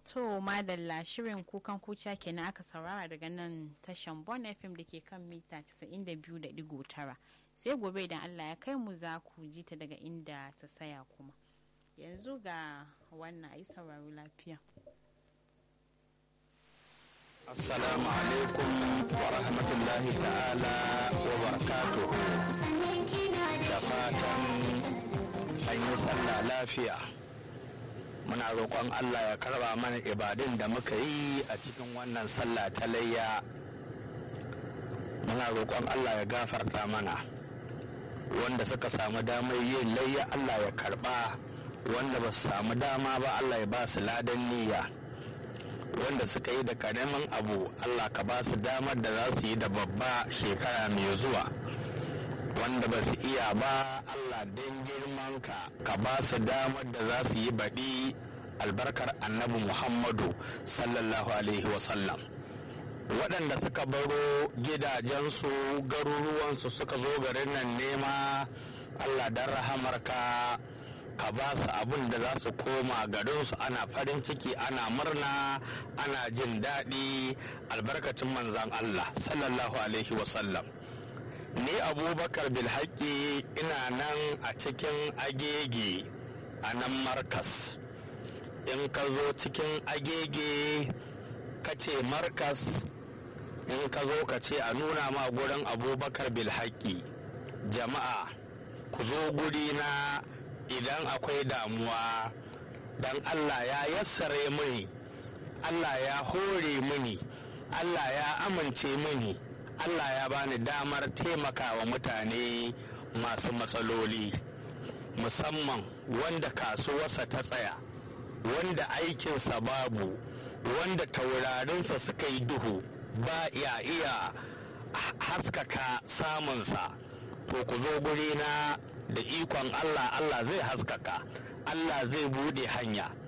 To madalla shirin kukan kuca kenan aka saurara daga nan tashan Bon FM da ke kan mita 92.9 sai gobe idan Allah ya kai mu za ku ji ta daga inda ta saya kuma. Yanzu ga wannan ayi sauraro lafiya. Assalamu alaikum wa rahmatullahi ta'ala wa barakatuhu. Da fatan an yi sallah lafiya. Muna roƙon Allah ya karba mana ibadun da muka yi a cikin wannan sallah ta layya. Muna roƙon Allah ya gafarta mana. Wanda suka samu damar yin layya Allah ya karba. Wanda ba su samu dama ba Allah ya ba su ladan niyya. wanda suka yi da karamin abu Allah ka ba su damar da za su yi da babba shekara mai zuwa wanda ba su iya ba Allah don girmanka ka ba su damar da za su yi baɗi albarkar annabi Muhammadu sallallahu alaihi wasallam waɗanda suka baro gidajensu garuruwansu suka zo garin nan nema Allah don rahamarka ka ba su abin da za su koma garinsu ana farin ciki ana murna ana jin daɗi albarkacin manzan Allah sallallahu alaihi wasallam ni abubakar bilhaki ina nan a cikin agege a nan markas in ka zo cikin agege ka ce markas in ka zo ka ce a nuna ma gurin abubakar bilhaki jama'a ku zo guri na idan akwai damuwa dan Allah ya yassare mini Allah ya hore mini Allah ya amince mini Allah ya bani damar taimakawa mutane masu matsaloli musamman wanda kasuwarsa ta tsaya wanda aikinsa babu wanda taurarinsa suka yi duhu ba iya iya haskaka samunsa to ku zo guri na da ikon Allah Allah zai haskaka Allah zai bude hanya